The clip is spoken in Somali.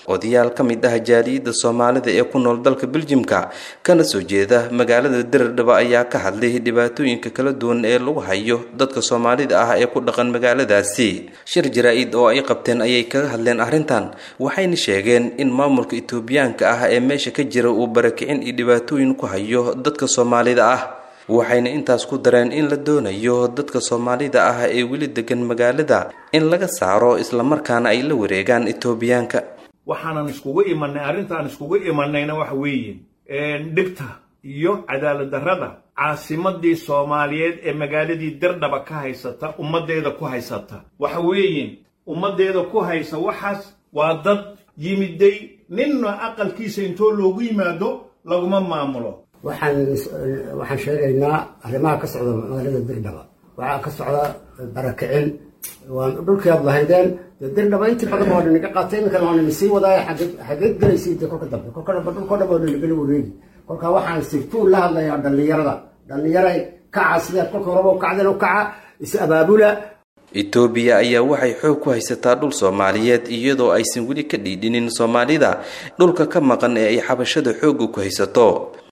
odayaal ka mid ah jaaliyadda soomaalida ee ku nool dalka beljimka kana soo jeeda magaalada diradhaba ayaa ka hadlay dhibaatooyinka kala duwan ee lagu hayo dadka soomaalida ah ee ku dhaqan magaaladaasi shir jaraa-id oo ay qabteen ayay kaga hadleen arrintan waxayna sheegeen in maamulka itoobiyaanka ah ee meesha ka jira uu barakicin iyo dhibaatooyin ku hayo dadka soomaalida ah waxayna intaas ku dareen in la doonayo dadka soomaalida ah ee weli degan magaalada in laga saaro islamarkaana ay la wareegaan itoobiyaanka waxaanan iskugu imanay arrintaan iskugu imanayna waxa weeye dhibta iyo cadaalad darrada caasimadii soomaaliyeed ee magaaladii dirdhaba ka haysata ummaddeeda ku haysata waxa weeye ummaddeeda ku haysa waxaas waa dad yimiday ninna aqalkiisa intoo loogu yimaado laguma maamulo waxaan waxaan sheegaynaa arrimaha ka socda magaalada dirdhaba waxaa ka socda barakicin waan dhulkii aad lahaydeen dee dirdhaba intii badan waa dhinaga qaatay iminkana waa nina sii wadaaya xageed gelaysay dee kolka dambe kolka dhanba dhulkoo dhan waa dhinagala wareegi kolka waxaan sirtuun la hadlayaa dhallinyarada dhallinyaray kaca sidaad kolka horeba u kacdeen u kaca is abaabula itoobiya ayaa waxay xoog ku haysataa dhul soomaaliyeed iyadoo aysan weli ka dhiidhinin soomaalida dhulka ka maqan ee ay xabashada xoogga ku haysato